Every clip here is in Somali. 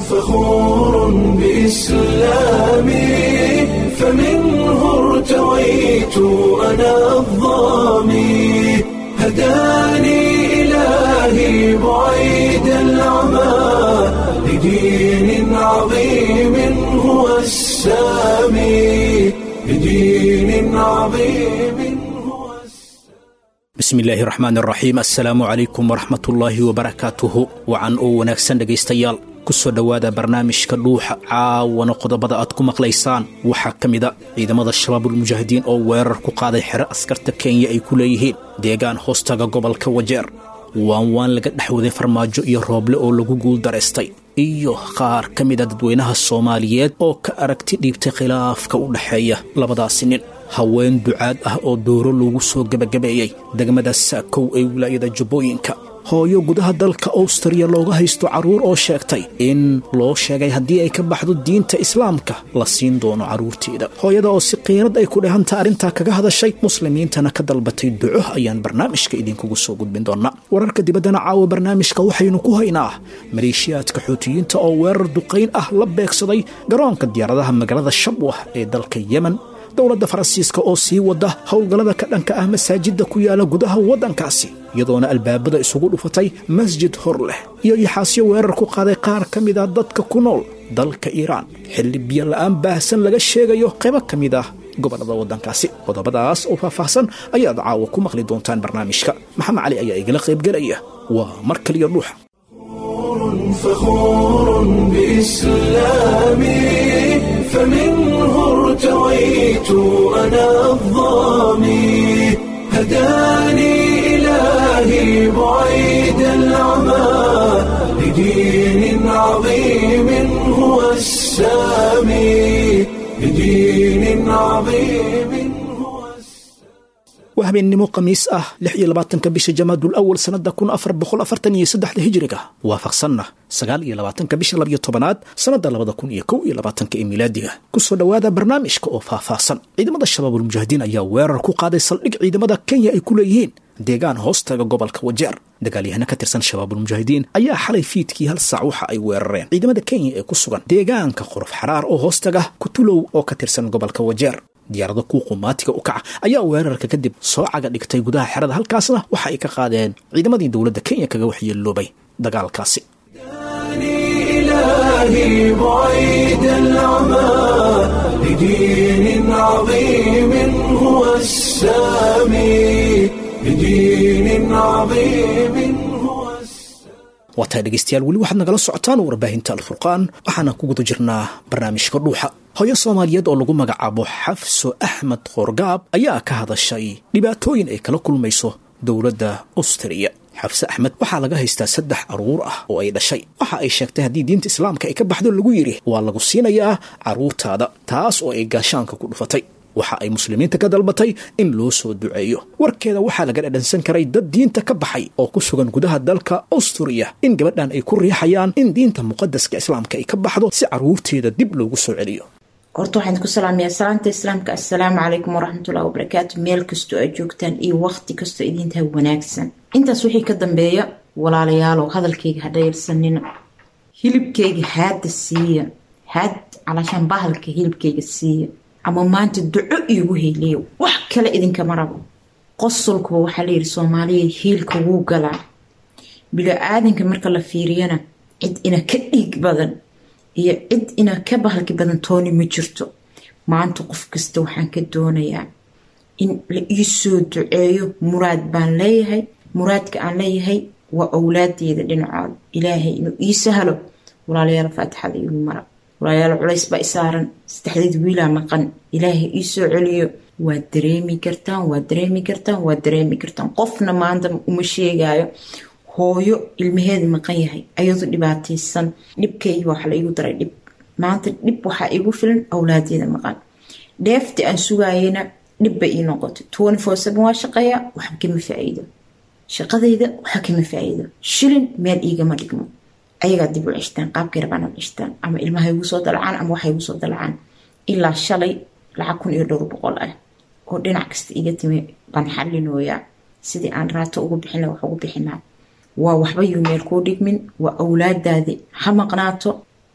فخور بإسلامي فمنه ارتويت أنا الظامي هداني إلهي بعيد العمى لدين عظيم هو السامي لدين عظيم هو bismillaahi raxmaan raxiim assalaamu calaykum waraxmatullaahi wabarakaatuhu wacan oo wanaagsan dhegaystayaal ku soo dhowaada barnaamijka dhuuxa caawana qodobada aad ku maqlaysaan waxaa ka mida ciidamada shabaabulmujaahidiin oo weerar ku qaaday xero askarta kenya ay ku leeyihiin deegaan hoostaga gobolka wajeer waan waan laga dhexwaday farmaajo iyo rooble oo lagu guuldaraystay iyo qaar ka mida dadweynaha soomaaliyeed oo ka aragti dhiibtay khilaafka u dhexeeya labadaasi nin haween ducaad ah oo dooro loogu soo gebagabeeyey degmada saakow ee wilaayada jubbooyinka hooyo gudaha dalka awstriya looga haysto carruur oo sheegtay in loo sheegay haddii ay ka baxdo diinta islaamka la siin doono carruurteeda hooyada oo si qiirad ay ku dhehanta arrintaa kaga hadashay muslimiintana ka dalbatay duco ayaan barnaamijka idinkugu soo gudbin doonaa wararka dibaddana caawa barnaamijka waxaynu ku haynaa maleeshiyaadka xuutiyiinta oo weerar duqayn ah la beegsaday garoonka diyaaradaha magaalada shabwah ee dalka yemen dowladda faransiiska oo sii wada howlgallada ka dhanka ah masaajidda ku yaala gudaha waddankaasi iyadoona albaabada isugu dhufatay masjid hor leh iyo yaxaasyo weerar ku qaaday qaar ka mid ah dadka ku nool dalka iiraan xilli biyo la'aan baahsan laga sheegayo qaybo ka mid ah gobollada waddankaasi qodobadaas oo faahfaahsan ayaad caawa ku maqli doontaan barnaamijka maxamed cali ayaa igala qaybgelaya waa mar kaliya dhuuxa فخور بإسلامي فمنه ارتويت أنا الظامي هداني إلهي بعيد العمى لدين عظيم هو السامي لدين عظيم هو waa habeennimo khamiis ah lix iyo labaatanka bisha jamaadul awal sannada kun afar boqol afartan iyo saddexda hijiriga waafaqsanna sagaal iyo labaatanka bisha labiyo tobanaad sannada labada kun iyo kow iyo labaatanka ee milaadiga kusoo dhowaada barnaamijka oo faahfaahsan ciidamada shabaabulmujaahidiin ayaa weerar ku qaaday saldhig ciidamada kenya ay ku leeyihiin deegaan hoostaga gobolka wajeer dagaalyahano ka tirsan shabaabulmujaahidiin ayaa xalay fiidkii hal saac waxa ay weerareen ciidamada kenya ee ku sugan deegaanka qorof xaraar oo hoostaga kutulow oo ka tirsan gobolka wajeer diyaarado kuu qumaatiga u kaca ayaa weerarka kadib soo caga dhigtay gudaha xerada halkaasna waxa ay ka qaadeen ciidamadii dowladda kenya kaga waxyeeloobay dagaalkaasi إلهي بعيد العمى لدين عظيم هو السامي لدين عظيم هو السامي waa tahay dhegaystayaal weli waxaad nagala socotaan warbaahinta alfurqaan waxaana ku guda jirnaa barnaamijka dhuuxa hooyo soomaaliyeed oo lagu magacaabo xafso axmed qoorgaab ayaa ka hadashay dhibaatooyin ay kala kulmayso dowladda austariya xafse axmed waxaa laga haystaa saddex carruur ah oo ay dhashay waxa ay sheegtay haddii diinta islaamka ay ka baxdo lagu yidhi waa lagu siinayaa carruurtaada taas oo ay gaashaanka ku dhufatay waxa ay muslimiinta ka dalbatay in loo soo duceeyo warkeeda waxaa laga dhadhansan karay dad diinta ka baxay oo ku sugan gudaha dalka austuriya in gabadhan ay ku riixayaan in diinta muqadaska islaamka ay ka baxdo si carruurteeda dib loogu soo celiyo horta waxaan ku salaamayaa salaanta islaamka assalaamu calaykum waraxmatullahi wabarakaatu meel kastoo aad joogtaan iyo waqti kastoo idiintaha wanaagsan intaas wixii ka dambeeya walaalayaalow hadalkayga ha dhayalsanina hilibkayga haada siiya haad calaashaan bahalka hilibkayga siiya ama maanta duco iigu heliyo wax kale idinkama rabo qosolkuba waxaa layidhi soomaaliya hiilka wuu galaa bilo-aadanka marka la fiiriyana cid ina ka dhiig badan iyo cid ina ka bahalki badan tooni ma jirto maanta qof kasta waxaan ka doonayaa in la iisoo duceeyo muraad baan leeyahay muraadka aan leeyahay waa owlaadeeda dhinacooda ilaahay inuu ii sahlo walaalayaal faatixada igu mara walaalayaal culays baa isaaran saddexdeed wiilaa maqan ilaahay iisoo celiyo waad dareemi kartaan waad dareemi kartaan waad dareemi kartaan qofna maanta uma sheegaayo hooyo ilmaheeda maqan yahay ayadoo dhibaataysan dhibkayga waxa la igu daray dhib maanta dhib waxaa igu filan awlaadeeda maqan dheefta aan sugaayana dhib bay ii noqotay twenty four seven waa shaqeeyaa waxba kama faa-iido shaqadayda waxa kama faa-iido shilin meel iigama dhigmo ayagaa dib u ceshtaan qaabkay rabaan ad ceshtaan ama ilmaha igu soo dalacaan ama waxa igu soo dalacaan ilaa shalay lacag kun iyo dhowr boqol ah oo dhinac kasta iga timi baan xalinooyaa sidii aan raato ugu bixina wax ugu bixinaa waa waxba yuu meel kuu dhigmin waa awlaadaadi ha maqnaato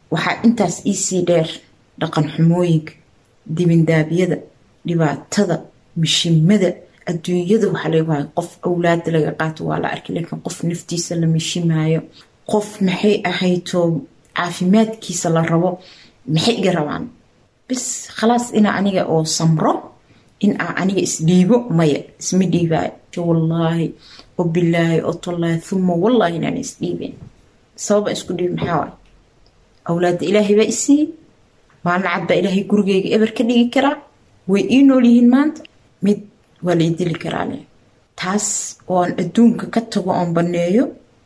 waxaa intaas iisii dheer dhaqan xumooyinka dibindaabyada dhibaatada mishimada adduunyada waxaa laga waaya qof awlaada laga qaato waa la arkay laakiin qof naftiisa la mishimaayo qof maxay ahayto caafimaadkiisa la rabo maxay iga rabaan bis khalaas inaa aniga oo samro in aa aniga isdhiibo maya isma dhiibaayo wallaahi oo bilaahi oo tallaahi uma wallaahi inaan isdhiibin sababa isku dhiib maxaa waay awlaadda ilaahay baa isiiyey maalin cad baa ilaahay gurigeyga eber ka dhigi karaa way ii nool yihiin maanta mid waa la idili karaa leh taas oo aan adduunka ka tago oon banneeyo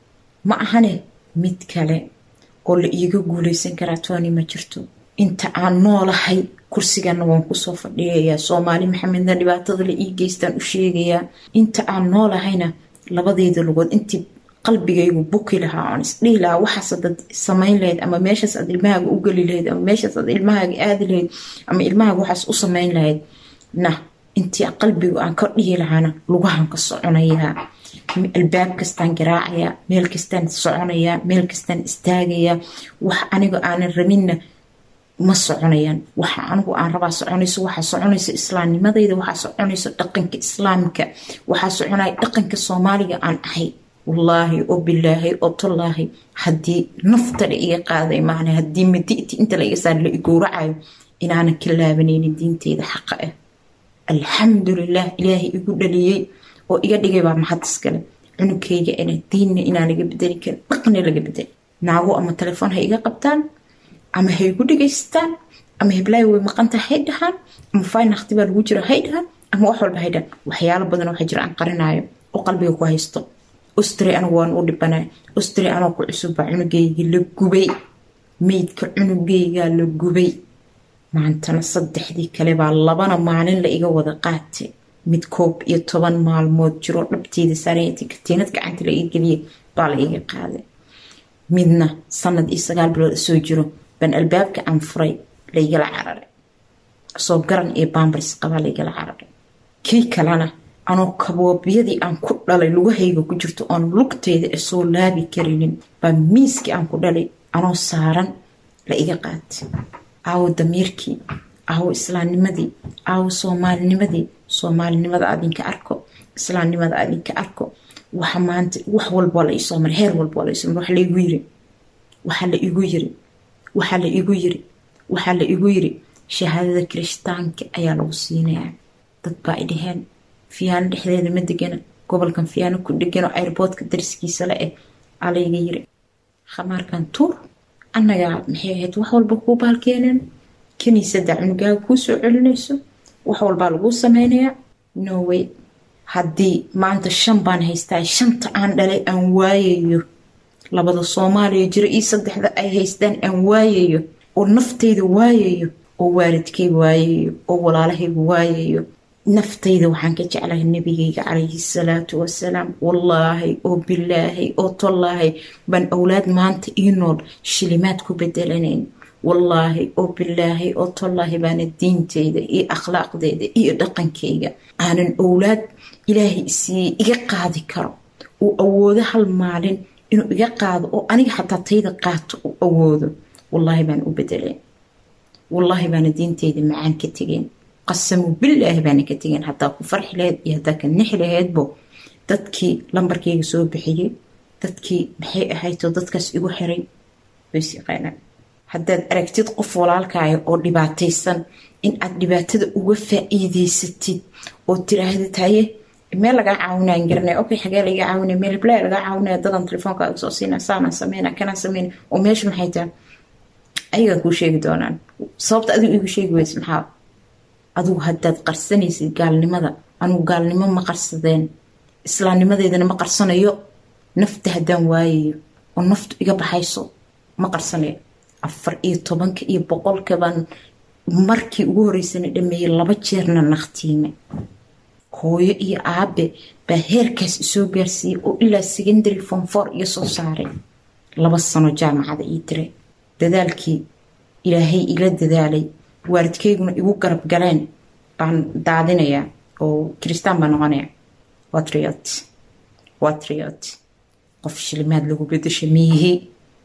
ma ahane mid kale oo la iiga guuleysan karaa tooni ma jirto inta aan noolahay kursigana waan kusoo fadhiyayaa soomaali maxamedna dhibaatada la ii geystaan u sheegayaa inta aan noolahayna labadeyda lugood intii qalbigaygu buki lahaa oon isdhihi lahaa waxaas dad samayn lahayd ama meeshaas aad ilmahaaga u geli lahayd ama meeshaas aad ilmahaaga aadi lahayd ama ilmahaaga waxaas u samayn lahayd na intii qalbigu aan ka dhihi lahaana lugahan ka soconayaa albaab kastaan garaacayaa meel kastaan soconayaa meel kastaan istaagayaa wax aniga aanan rabinna ma soconayaan waxa anigu aan rabaa soconayso waxaa soconayso islaamnimadayda waxaa soconayso dhaqanka islaamka waxaa soconaya dhaqanka soomaaliga aan ahay wallaahi oo bilaahi oo tallaahi haddii nafta la iga qaaday maana haddii madi'ti inta la iga saar la igowracayo inaanan ka laabanaynin diinteyda xaqa ah alxamdulilah ilaahay igu dhaliyey oo iga dhigay baa mahad iskale cunugkayga ina diinna inaan laga bedeli karin dhaqna laga bedeli naago ama telefoon ha iga qabtaan ama ha igu dhegaystaan ama heblaayo way maqanta hay dhahaan ama faynakti baa lagu jira hay dhahaan ama wax walba hay dhahaan waxyaalo badan waxaa jira aan qarinaayo oo qalbiga ku haysto ustri anigu waan u dhibanay ustri anoo ku cusubba cunugayga la gubay meydka cunugaygaa la gubay maantana saddexdii kale baa labana maalin la iga wada qaatay mid koob iyo toban maalmood jiro dhabteeda saarayta katiinad gacanta la iga geliyay baa la iga qaaday midna sanad iyo sagaal bilood soo jiro baan albaabka aan furay laygala cararay soo garan iyo baambars qabaa laygala cararay kii kalena anoo kaboobyadii aan ku dhalay lugahayga ku jirto oon lugteyda soo laabi karinin baa miiskii aan ku dhalay anoo saaran la iga qaatay aawo damiirkii aawo islaamnimadii aawo soomaalinimadii soomaalinimada adinka arko islaamnimada adinka arko waxa maanta wax walboo la isoo maray heer walboo la isoo maray waxa laigu yiri waxaa la igu yiri waxaa la igu yiri waxaa la igu yiri shahaadada kirishtaanka ayaa lagu siinayaa dad baa ay dhaheen fiyaano dhexdeeda ma degana gobolkan fiyaano ku dhegano airboodka dariskiisa la eh aa layga yiri khamaarkan tuur annagaa maxay ahayd wax walba kuu baalkeeneen kiniisada cunugaaga kuu soo celinayso wax walbaa laguu sameynayaa norway haddii maanta shan baan haystaa shanta aan dhalay aan waayayo labada soomaaliya jiro iyo saddexda ay haystaan aan waayayo oo naftayda waayayo oo waalidkay waayayo oo walaalahayga waayayo naftayda waxaan ka jeclahay nabigayga calayhi salaatu wasalaam wallaahi oo bilaahi oo tollaahi baan awlaad maanta ii nool shilimaad ku bedelanayn wallaahi oo bilaahi oo tollaahi baana diinteyda iyo akhlaaqdeeda iyo dhaqankayga aanan owlaad ilaahay isiiyey iga qaadi karo uu awoodo hal maalin inuu iga qaado oo aniga xataa tayda qaato uu awoodo wallaahi baan u bedeleen wallaahi baana diinteyda macaan ka tegeen qasamu bilaahi baana ka tegeen hadaa ku farxi laheyd iyo hadaa ka nixi laheydbo dadkii lambarkayga soo bixiyey dadkii maxay ahayto dadkaas igu xiray ways yaqaanaan haddaad aragtid qof walaalkaayo oo dhibaataysan in aad dhibaatada uga faa-iideysatid oo tiraahdid haye meel lagaa caawinaan garanay okay xagee laga caawinay meel hiblaa lagaa caawinaya dadan telefoonka soo siina saanaan sameyna kanaan sameyna oo meesha maxay tahay ayagaa kuu sheegi doonaan sababta adigu igu sheegi weysa maxaa adigu haddaad qarsanaysid gaalnimada anugu gaalnimo ma qarsadeen islaamnimadeedana ma qarsanayo nafta haddaan waayayo oo naftu iga baxayso ma qarsanayo afar iyo tobanka iyo boqolka baan markii ugu horeysana dhameeyey laba jeerna naqtiime hooyo iyo aabe baa heerkaas isoo gaarsiiyey oo ilaa secondary form four iyo soo saaray laba sano jaamacada ii diray dadaalkii ilaahay ila dadaalay waalidkayguna igu garab galeen baan daadinayaa oo kiristaan baa noqonaya waa triot waa triot qof shilimaad lagu bedesha miyihi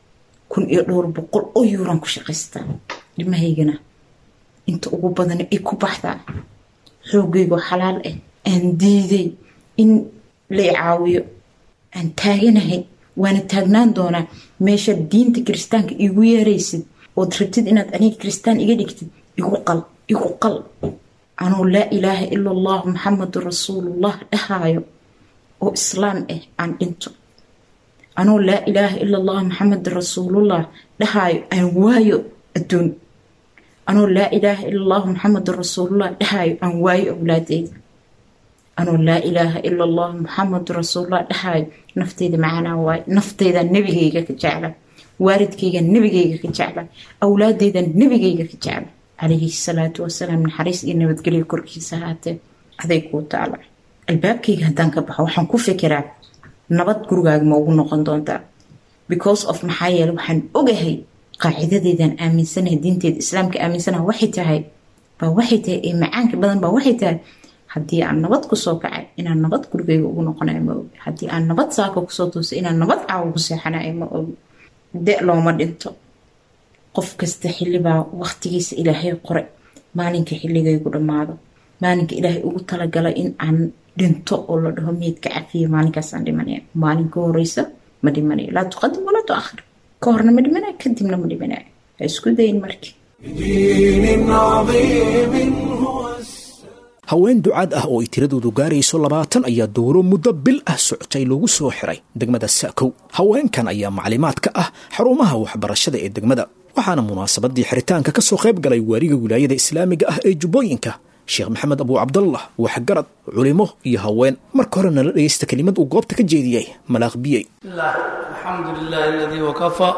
kun iyo dhowr boqol oo yuuran ku shaqaystaa ilmahaygana inta ugu badan ay ku baxdaa xoogaygoo xalaal ah aan diiday in la caawiyo aan taaganahay waana taagnaan doonaa meeshaad diinta kiristaanka igu yeeraysid ood rabtid inaad aniga kiristaan iga dhigtid igu qal igu qal anuu laa ilaaha ila allahu maxamedun rasuulullah dhahaayo oo islaam ah aan dhinto anuu laa ilaaha ila allahu maxamedun rasuulullah dhahaayo aan waayo adduun anuu laa ilaaha ila allahu maxamedun rasuulullah dhahaayo aan waayo awlaadeyda anuu laa ilaaha ila allahu maxamedun rasuulullah dhahaayo nafteyda macanaa waayo nafteyda nebigayga ka jecla waalidkayga nebigayga ka jecla awlaadeyda nebigayga ka jecla calayhi salaatu wasalaam naxariis iyo nabadgelyo korkiisa haatee aday kuu taala albaabkayga haddaan ka baxo waxaan ku fikiraa nabad gurigaaga ma ugu noqon doontaa because of maxaa yeele waxaan ogahay qaacidadeedaan aaminsanahay diinteeda islaamka aaminsanaha waxay tahay baa waxay tahay ee macaanka badan baa waxay tahay haddii aan nabad kusoo kacay inaan nabad gurigayga ugu noqonayo ma ogi haddii aan nabad saaka kusoo toosay inaan nabad caawa ku seexanayo ma ogi de looma dhinto qof kasta xillibaa waqtigiisa ilaahay qore maalinka xilligaygu dhammaado maalinka ilaahay ugu talagalay in aan dhinto oo la dhaho meydka cafiya maalinkaasaan dhimanaya maalin ka horeysa ma dhimanayo laa tuqadim walaa tuakhir ka horna ma dhimanayo kadibna ma dhimanayo ha isku dayin markii بدين عظيم هو haween ducaad ah oo ay tiradoodu gaarayso labaatan ayaa dowro muddo bil ah socotay lagu soo xiray degmada saakow haweenkan ayaa maclimaad ka ah xarumaha waxbarashada ee degmada waxaana munaasabadii xiritaanka ka soo qayb galay waariga wilaayada islaamiga ah ee jubbooyinka sheekh maxamed abuu cabdallah waxgarad culimo iyo haween marka hore nala dhegaysta kelimad uu goobta ka jeediyey malaaq biyey الله الحمد لله الذي وكفى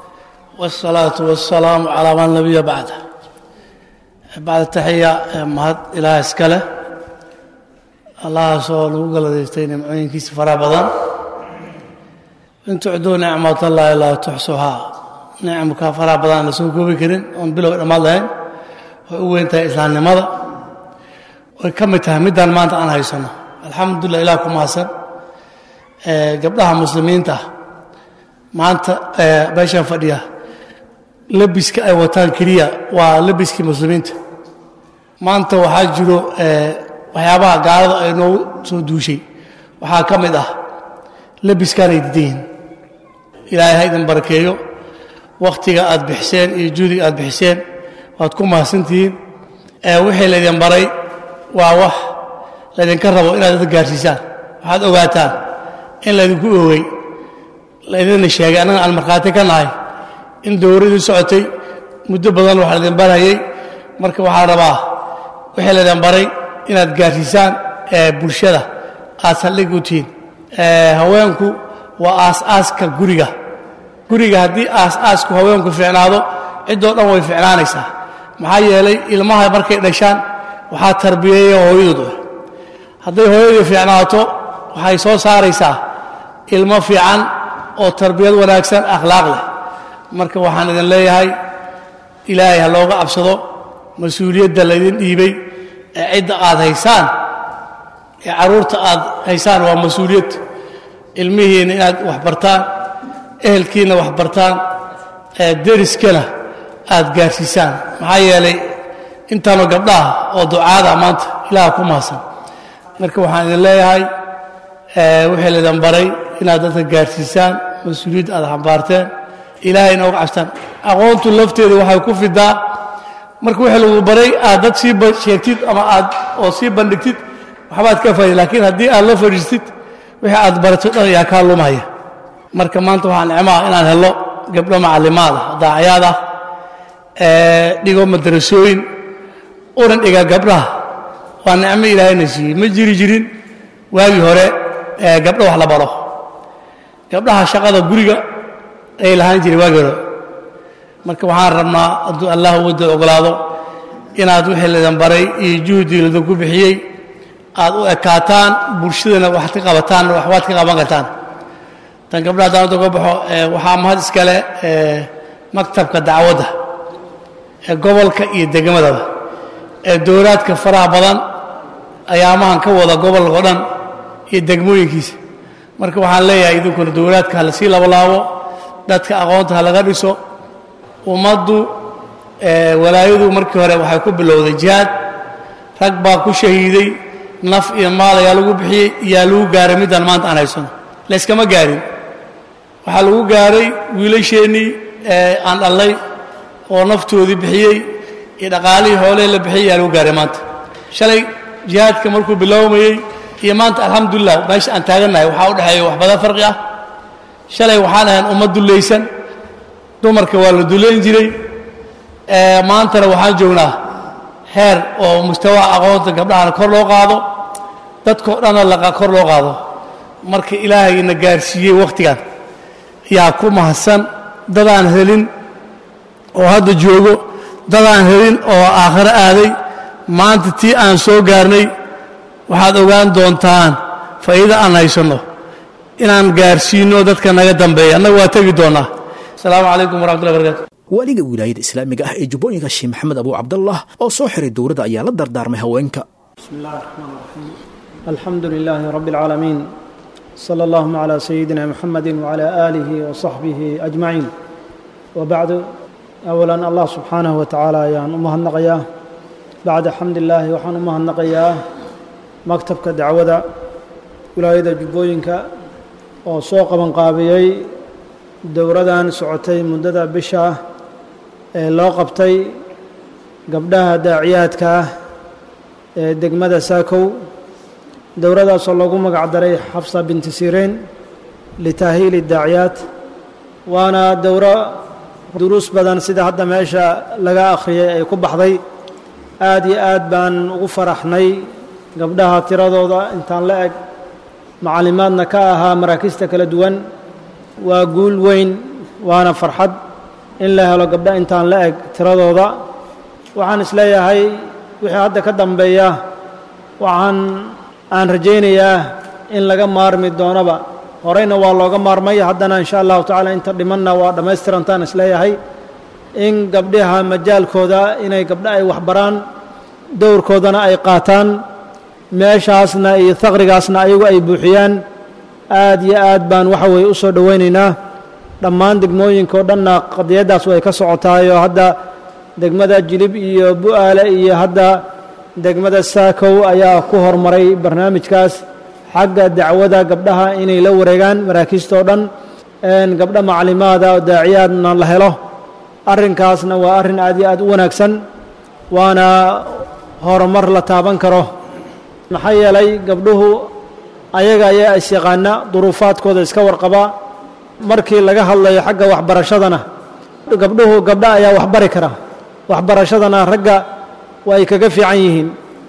والصلاة والسلام على من نبي بعده بعد التحية مهد إله إسكاله الله سوى لوغل ديستين معين كيس فرا بدن إن تعدوا نعمة الله لا تحصوها نعمك فرا بدن لسوكو بكرين وان بلو إرمال لهين وإنت إسلام لماذا وكم تهمدان ما أنت عنها يسنة الحمد لله إلهكم حسن gabdhaha muslimiinta maanta meeshaan fadhiya labiska ay wataan keliya waa labiskii muslimiinta maanta waxaa jiro waxyaabaha gaalada ay noogu soo duushay waxaa ka mid ah labiskaan ay didan yihiin ilaahay ha idin barakeeyo wakhtiga aad bixiseen iyo juhdiga aad bixiseen waad ku mahadsantihiin wixii laydin baray waa wax laydinka rabo inaad dad gaarsiisaan waxaad ogaataan in laydinku oogay laydinna sheegay annaga aan markhaati ka nahay in dowradii socotay muddo badan wax laydin barayay marka waxaa rabaa wixii laydin baray inaad gaarsiisaan ee bulshada aad saldhig u tihiin haweenku waa aas-aaska guriga guriga haddii aas-aasku haweenku fiicnaado ciddoo dhan way fiicnaanaysaa maxaa yeelay ilmaha markay dhashaan waxaa tarbiyeeya hooyadood hadday hooyadii fiicnaato waxay soo saaraysaa ilmo fiican oo tarbiyad wanaagsan akhlaaq leh marka waxaan idin leeyahay ilaahay ha looga cabsado mas-uuliyadda laydin dhiibay ee cidda aad haysaan ee carruurta aad haysaan waa mas-uuliyad ilmihiinna inaad wax bartaan ehelkiinna wax bartaan ee deriskana aad gaarsiisaan maxaa yeelay intaanu gabdhaha oo ducaada maanta ilaah ku mahadsan marka waxaan idin leeyahay wixii laydin baray inaad dadka gaarsiisaan mas-uuliyadda aad xambaarteen ilaahayna uga cabstaan aqoontu lafteeda waxay ku fidaa marka wixii lagu baray aad dad sii sheegtid ama aad oo sii bandhigtid waxbaad ka faaida laakiin haddii aad la fadhiistid wixii aad barato dhan ayaa kaa lumaya marka maanta waxaa nicmaha inaan helo gabdho macallimaad ah daacayaad ah dhigo madarasooyin unan dhiga gabdhaha waa nicmo ilaahayna siiyey ma jiri jirin waagii hore gabdho wax la baro gabdhaha shaqada guriga ay lahaan jiray waagii hore marka waxaan rabnaa hadduu allah wadda ogolaado inaad wixii laydin baray iyo juhdi laydinku bixiyey aad u ekaataan bulshadana waxaad ka qabataan waxbaad ka qaban kartaan tan gabdhaha haddaan uga baxo waxaa mahad iskale maktabka dacwadda ee gobolka iyo degmadaba ee dowlaadka faraha badan ayaamahan ka wada gobolka o dhan iyo degmooyinkiisa marka waxaan leeyahay idinkuna dowlaadka ha lasii labalaabo dadka aqoonta ha laga dhiso ummaddu walaayadu markii hore waxay ku bilowday jihaad rag baa ku shahiiday naf iyo maal ayaa lagu bixiyey iyaa lagu gaaray middaan maanta aan haysano layskama gaarin waxaa lagu gaaray wiilasheennii aan dhallay oo naftoodii bixiyey iyo dhaqaalihii hoolee la bixiyey ayaa lagu gaaray maanta shalay jihaadka markuu bilowmayey iyo maanta alxamdulilah meesha aan taagannahay waxaa u dhexeeya wax badan farqi ah shalay waxaan ahayn ummad dullaysan dumarka waa la dullayn jiray maantana waxaan joognaa heer oo mustawaa aqoonta gabdhahana kor loo qaado dadkao dhanna laqa kor loo qaado marka ilaahayna gaarsiiyey wakhtigan yaa ku mahadsan dadaan helin oo hadda joogo dadaan helin oo aakhiro aaday maanta tii aan soo gaarnay waxaad ogaan doontaan faa'iida aan haysanno inaan gaarsiinno dadka naga dambeeya annaga waa tegi doonnaa asalaamu calaykum waraxmatullahi barakaatu waaliga wilaayada islaamiga ah ee jubbooyinka sheekh maxamed abuu cabdallah oo soo xiray dowladda ayaa la dardaarmay haweenka بسم الله الرحمن الرحيم الحمد لله رب العالمين صلى اللهم على سيدنا محمد وعلى آله وصحبه أجمعين وبعد أولا الله سبحانه وتعالى يان أمها النقيا بعد حمد الله وحن أمها النقيا مكتبك دعوة ولاية جبوينك وسوق من قابيي dowradan socotay muddada bisha ee loo qabtay gabdhaha daaciyaadka ah ee degmada saakow dowradaasoo loogu magac daray xafsa binti sireen litaahiili daaciyaad waana dowro duruus badan sida hadda meesha laga akhriyay ay ku baxday aad iyo aad baan ugu faraxnay gabdhaha tiradooda intaan la eg macallimaadna ka ahaa maraakiista kala duwan waa guul weyn waana farxad in la helo gabdho intaan la eg tiradooda waxaan isleeyahay wixii hadda ka dambeeya waxaan aan rajaynayaa in laga maarmi doonaba horeyna waa looga maarmay haddana insha allahu tacaala inta dhimanna waa dhammaystirantaan isleeyahay in gabdhaha majaalkooda inay gabdho ay waxbaraan dowrkoodana ay qaataan meeshaasna iyo haqrigaasna ayagu ay buuxiyaan aad iyo aad baan waxa weeye u soo dhowaynaynaa dhammaan degmooyinka oo dhanna qadiyaddaas way ka socotaayoo hadda degmada jilib iyo bu'aale iyo hadda degmada saakow ayaa ku horumaray barnaamijkaas xagga dacwada gabdhaha inay la wareegaan maraakiista oo dhan gabdho maclimaada oo daaciyaadna la helo arrinkaasna waa arrin aad iyo aad u wanaagsan waana horumar la taaban karo maxaa yeelay gabdhuhu ayaga ayaa isyaqaana duruufaadkooda iska warqaba markii laga hadlayo xagga waxbarashadana gabdhuhu gabdha ayaa waxbari kara waxbarashadana ragga waa ay kaga fiican yihiin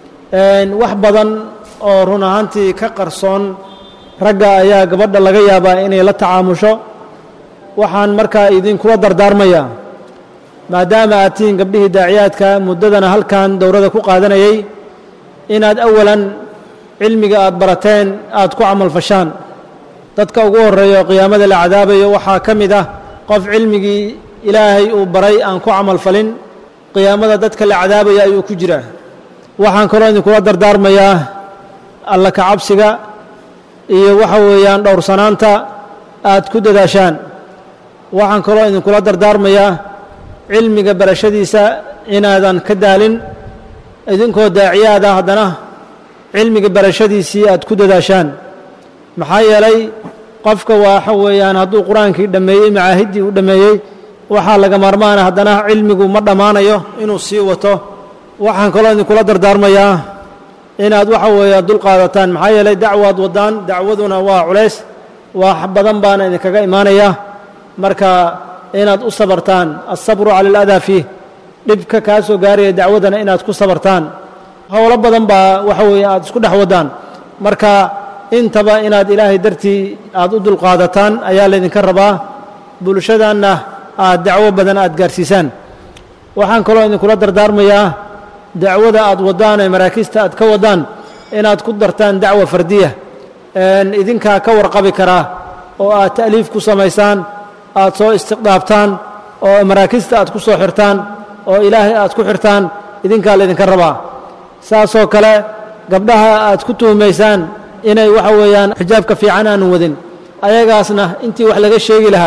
wax badan oo run ahaantii ka qarsoon ragga ayaa gabadha laga yaabaa inay la tacaamusho waxaan markaa idinkula dardaarmayaa maadaama aad tihiin gabdhihii daaciyaadka muddadana halkan dowladda ku qaadanayay inaad awalan cilmiga aad barateen aad ku camalfashaan dadka ugu horreeya oo qiyaamada la cadaabayo waxaa ka mid ah qof cilmigii ilaahay uu baray aan ku camalfalin qiyaamada dadka la cadaabaya ayuu ku jiraa waxaan kaloo idinkula dardaarmayaa alla ka cabsiga iyo waxa weeyaan dhowrsanaanta aad ku dadaashaan waxaan kaloo idinkula dardaarmayaa cilmiga barashadiisa inaadan ka daalin idinkoo daaciyaada haddana cilmiga barashadiisii aad ku dadaashaan maxaa yeelay qofka waxa weeyaan hadduu qur-aankii dhammeeyey macaahiddii u dhammeeyey waxaa laga maarmaana haddana cilmigu ma dhammaanayo inuu sii wato waxaan kaloo idinkula dardaarmayaa inaad waxa weeya dulqaadataan maxaa yeelay dacwaad waddaan dacwaduna waa culays wax badan baana idinkaga imaanaya marka inaad u sabartaan alsabru cala aladaa fiih dhibka kaa soo gaaraya dacwadana inaad ku sabartaan howlo badan baa waxa weeye aad isku dhex waddaan marka intaba inaad ilaahay dartii aad u dulqaadataan ayaa laydinka rabaa bulshadanna aad dacwo badan aad gaarsiisaan waxaan kaloo idinkula dardaarmayaa dacwada aad waddaan ee maraakiista aad ka waddaan inaad ku dartaan dacwa fardiya idinkaa ka warqabi karaa oo aad ta'liif ku samaysaan aad soo istiqdaabtaan oo maraakista aad ku soo xirtaan oo ilaahay aad ku xirtaan idinkaa laydinka rabaa saasoo kale gabdhaha aad ku tuhumaysaan inay waxa weeyaan xijaabka fiican aanu wadin ayagaasna intii wax laga sheegi lahaa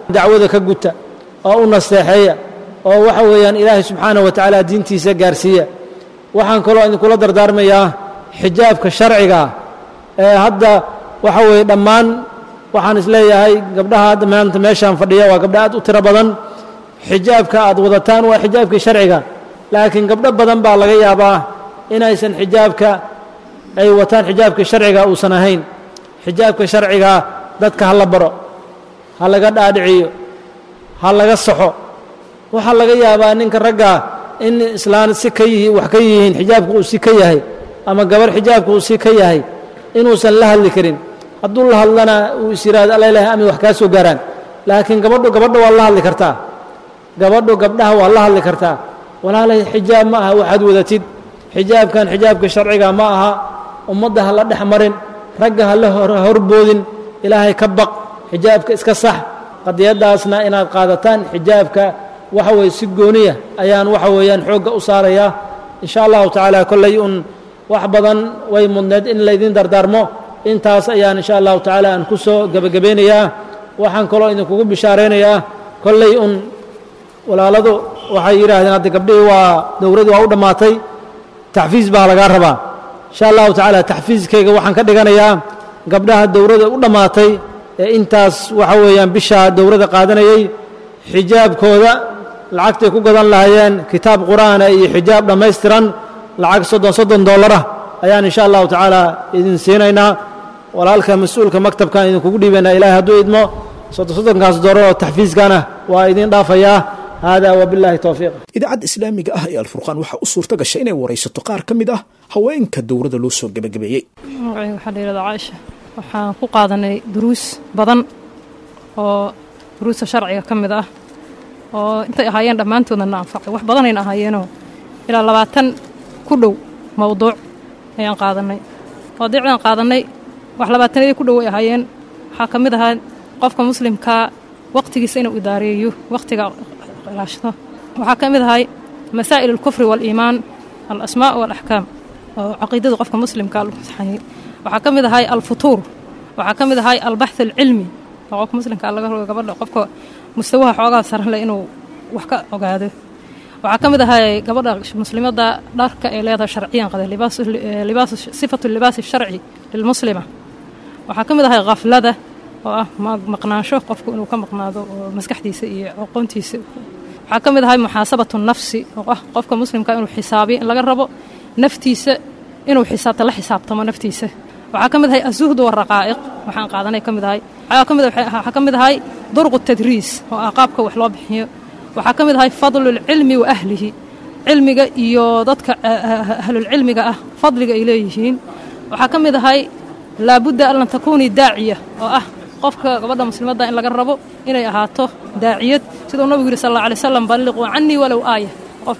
dacwada ka guta oo u nasteexeeya oo waxa weeyaan ilaahay subxaanaه wa tacaala diintiisa gaarsiiya waxaan kaloo idinkula dardaarmayaa xijaabka sharciga ee hadda waxa weeye dhammaan waxaan isleeyahay gabdhaha hadda maanta meeshaan fadhiya waa gabdha aad u tiro badan xijaabka aad wadataan waa xijaabkii sharciga laakiin gabdho badan baa laga yaabaa inaysan xijaabka ay wataan xijaabka sharciga uusan ahayn xijaabka sharciga dadka ha la baro ha laga dhaadhiciyo ha laga saxo waxaa laga yaabaa ninka ragga in islaan si ka yihi wax ka yihiin xijaabka uu si ka yahay ama gabarh xijaabka uu si ka yahay inuusan la hadli karin hadduu la hadlana uu is yidhahdo alla ilahay ami wax kaa soo gaaraan laakiin gabadhu gabadha waa la hadli kartaa gabadhu gabdhaha waa la hadli kartaa walaalay xijaab ma aha waxaad wadatid xijaabkan xijaabka sharciga ma aha ummadda ha la dhex marin ragga ha la horboodin ilaahay ka baq xijaabka iska sax qadiyaddaasna inaad qaadataan xijaabka waxa weye si gooniya ayaan waxa weeyaan xoogga u saarayaa in sha allahu tacaala kolley un wax badan way mudneed in laydin dardaarmo intaas ayaan insha allahu tacaala aan ku soo gebagabeynayaa waxaan kaloo idinkugu bishaaraynayaa kolley un walaaladu waxay yidhaahdeen hadda gabdhihii waa dowladii waa u dhammaatay taxfiis baa lagaa rabaa insha allahu tacaala taxfiiskayga waxaan ka dhiganayaa gabdhaha dowladda u dhammaatay ee intaas waxa weeyaan bishaa dowladda qaadanayey xijaabkooda lacagtay ku gadan lahaayeen kitaab qur'aana iyo xijaab dhammaystiran lacag soddon soddon dollarah ayaan insha allahu tacaala idin siinaynaa walaalka mas-uulka maktabkan idinkugu dhiibaynaa ilahay hadduu idmo soddon soddonkaas dollar oo taxfiiskana waa idin dhaafayaa hada wabillahi towfiiq idaacadda islaamiga ah ee alfurqaan waxaa u suurta gashay inay waraysato qaar ka mid ah haweenka dowladda loo soo gebagabeeyey magacayga waxaa la yihahdaa caaisha waxaan ku qaadanay duruus badan oo duruusta sharciga ka mid ah oo intay ahaayeen dhammaantoodna na anfacay wax badanayna ahaayeenoo ilaa labaatan ku dhow mowduuc ayaan qaadanay mawduucdaan qaadanay wax labaatanadii ku dhow ay ahaayeen waxaa ka mid ahaa qofka muslimkaa waqtigiisa inuu idaareeyo waqtiga ilaashado waxaa ka mid ahay masaa'il alkufri waaliimaan alasmaa' waalaxkaam oo caqiidada qofka muslimkaa lagu saxayay waxaa ka mid ahay alfutuur waxaa ka mid ahay albaxth alcilmi oo qofka muslimkaa laga rogo gabadha qofka mustawaha xoogaa saran leh inuu wax ka ogaado waxaa ka mid ahay gabadha muslimadda dharka ay leedahay sharciyan qade libaas sifatu libaasi sharci lilmuslima waxaa ka mid ahay khaflada oo ah maqnaansho qofku inuu ka maqnaado oo maskaxdiisa iyo aqoontiisa waxaa ka mid ahay muxaasabatu nafsi oo ah qofka muslimka inuu xisaabiyo in laga rabo naftiisa inuu xisaabta la xisaabtamo naftiisa waxaa ka mid ahay azuhdu waraqaa'iq waxaan qaadanay ka mid ahay waxaa ka mid ahay durqu tadriis oo ah qaabka wax loo bixiyo waxaa ka mid ahay fadlulcilmi wa ahlihi cilmiga iyo dadka ahlulcilmiga ah fadliga ay leeyihiin waxaa ka mid ahay laabudda an lan takuunii daaciya oo ah qofka gabadha muslimadda in laga rabo inay ahaato daaciyad siduu nabigu yidhi sal alla alay slam balliquu cannii walow aaya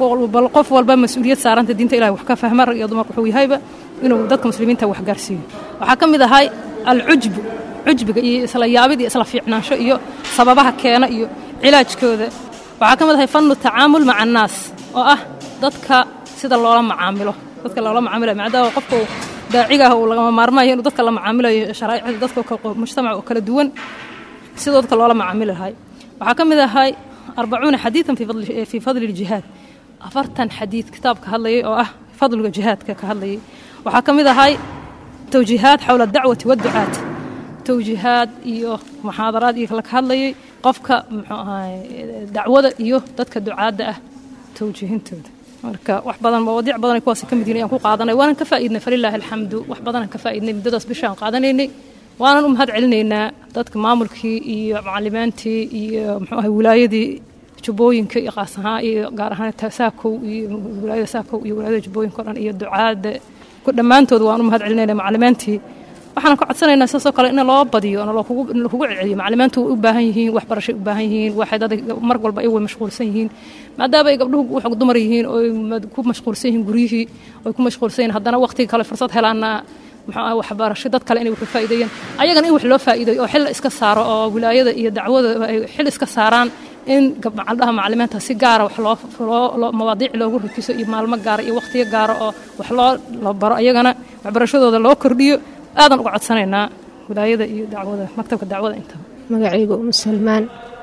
qof walba mas-uuliyad saaranta diinta ilahi wax ka fahma rag iyo dumar wuxuu yahayba inuu dadka muslimiinta wax gaarsiiyo waxaa ka mid ahay alcujbu cujbiga iyo isla yaabid iyo isla fiicnaansho iyo sababaha keena iyo cilaajkooda waxaa ka mid ahay fannu tacaamul maca annaas oo ah dadka sida loola macaamilo dadka loola macaamilayo maadaama qofka daaciga ah uu lagama maarmaayo inuu dadka la macaamilayo sharaa'icda dadka mujtamac oo kala duwan sidoo dadka loola macaamili lahay waxaa ka mid ahay arbacuuna xadiidan fii fadli ljihaad afartan xadiid kitaab ka hadlayay oo ah fadliga jihaadka ka hadlayay waxaa ka mid ahay towjiihaad xowla adacwati waadducaat towjiihaad iyo muxaadaraad iyo la ka hadlayay qofka muxuu ahay dacwada iyo dadka ducaadda ah towjiihintooda marka wax badan mawaadiic badan ay kuwaasi ka mid yihin ayaan ku qaadanay waanan ka faa'iidnay falilaahi alxamdu wax badanaan ka faa'iidnay muddadaas bishaan qaadanaynay waanan u mahad celinaynaa dadka maamulkii iyo macallimaantii iyo muxuu ahay wilaayadii jubbooyinka iyo qaas ahaan iyo gaar ahaan saakow iyo wilaayada saakow iyo wilaayada jubbooyinka o dhan iyo ducaadda dhammaantood waan u mahad celinaynaa macallimaantii waxaan ka codsanaynaa sidaasoo kale in loo badiyo in lakugu celceliyo macallimaantu way u baahan yihiin waxbarashay u baahan yihiin waxay dad mar walba ay way mashquulsan yihiin maadaama ay gabdhuhu wax dumar yihiin oo ku mashquulsan yihiin guryihii oy ku mashquulsan yihiin haddana waqtiga kale fursad helaana muxuu waxbarasho dad kale inay wax u faa'iideeyaan ayagana in wax loo faa'iideeyo oo xil iska saaro oo wilaayada iyo dacwada ay xil iska saaraan in gabdhaha macalimiinta si gaara wax loo mawaadiic loogu rikiso iyo maalmo gaara iyo waqtiyo gaara oo wax loo la baro ayagana waxbarashadooda loo kordhiyo aadan uga codsanaynaa wilaayada iyo dacwada maktabka dacwada intaba magacayga umu salmaan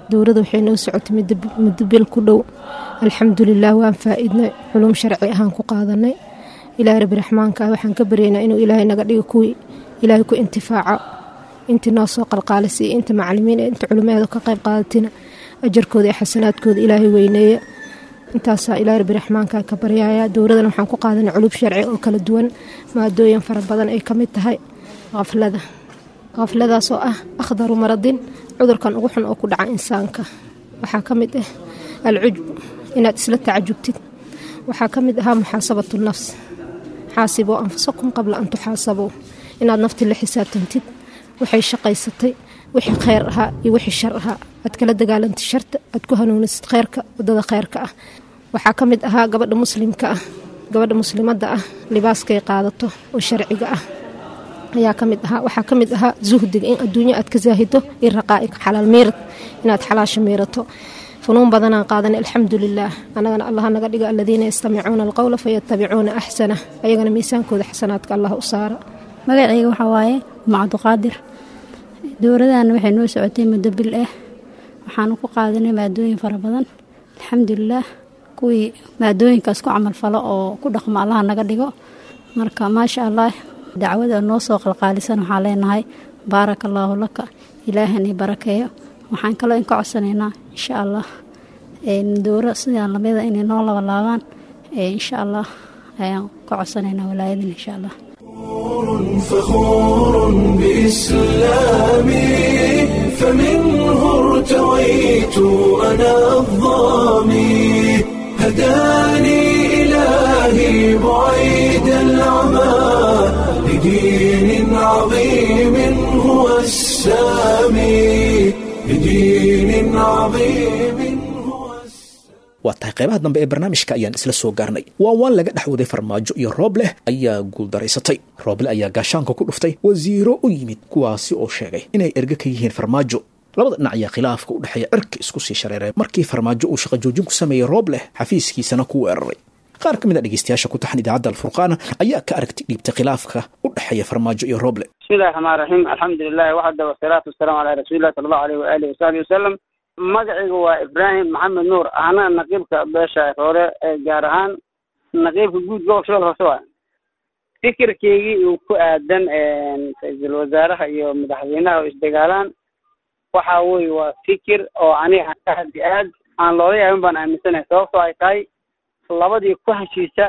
dowladda waxay noo socotay muddo bil ku dhow alxamdulilah waan faa-idnay culum sharci ahaan ku qaadanay ilaahay rabbi raxmaanka ah waxaan ka baryaynaa inuu ilaahay naga dhigo kuwii ilaahay ku intifaaco intii noo soo qalqaalisiiya inta macalimiin inta culumaheeda ka qayb qaadatina ajarkooda iyo xasanaadkooda ilaahay weyneeya intaasaa ilaahay rabbi raxmaanka ka baryaya dowladan waxaan ku qaadanay culub sharci oo kala duwan maadooyin fara badan ay ka mid tahay qaflada qafladaasoo ah akhdaru maradin cudurkan ugu xun oo ku dhaca insaanka waxaa ka mid ah alcujb inaad isla tacajubtid waxaa ka mid ahaa muxaasabatu nafs xaasiboo anfusakum qabla an tuxaasabuu inaad nafti la xisaabtantid waxay shaqaysatay wixii kheyr ahaa iyo wixii shar ahaa aad kala dagaalantid sharta aad ku hanuunisid kheyrka wadada kheyrka ah waxaa ka mid ahaa gabadha muslimka ah gabadha muslimadda ah libaaskay qaadato oo sharciga ah ayaa ka mid ahaa waxaa ka mid ahaa zuhdiga in adduunyo aad ka zaahido iyo raqaa'ig xalaal miirad inaad xalaasha miirato funuun badanaan qaadanay alxamdulilaah annagana allah naga dhiga aladiina yastamicuuna alqowla fayatabicuuna axsana ayagana miisaankooda xasanaadka allah u saara magacayga waxaa waaye macabduqaadir dowladana waxay noo socotay muddo bil ah waxaanu ku qaadanay maadooyin fara badan alxamdulilaah kuwii maadooyinkaas ku camalfalo oo ku dhaqmo allaha naga dhigo marka maasha allah dacwada noo soo qalqaalisan waxaan leenahay baaraka allaahu laka ilaahani barakeeyo waxaan kaloo in ka codsanaynaa insha allah dowro sidaan lamida inay noo labalaabaan insha allah ayaan ka codsanaynaa walaayadan insha allah فخور بإسلامي فمنه ارتويت أنا الظامي هداني إلهي بعيد العمى لدين عظيم هو السامي لدين عظيم هو السامي waa tahay qaybaha dambe ee barnaamijka ayaan isla soo gaarnay waa waan laga dhex waday farmaajo iyo roobleh ayaa guuldaraysatay rooble ayaa gaashaanka ku dhuftay wasiiro u yimid kuwaasi oo sheegay inay erge ka yihiin farmaajo labada dhinac ayaa khilaafka u dhexeeya cirka isku sii shareeray markii farmaajo uu shaqo joojin ku sameeyey roobleh xafiiskiisana ku weeraray qaar ka mid a dhegeystayaasha ku taxan idaacadda alfurqaana ayaa ka aragti dhiibtay khilaafka u dhexeeya farmaajo iyo rooble bismillahi raxmaan raxiim alxamdulilahi waxda wasalaatu wasalaamu calaa rasuulillahi sala allahu aleyh waalihi wasaxbi wasalam magacaygu waa ibraahim maxamed nuur ahna naqiibka beesha roore ee gaar ahaan naqiibka guud gobolka shabeelka hoose waa fikirkeygii uu ku aadan ra-iisul wasaaraha iyo madaxweynaha oo isdagaalaan waxa weye waa fikir oo aniga aad i aad aan loola yaabin baan aaminsanahay sababtoo ay tahay labadii ku heshiisa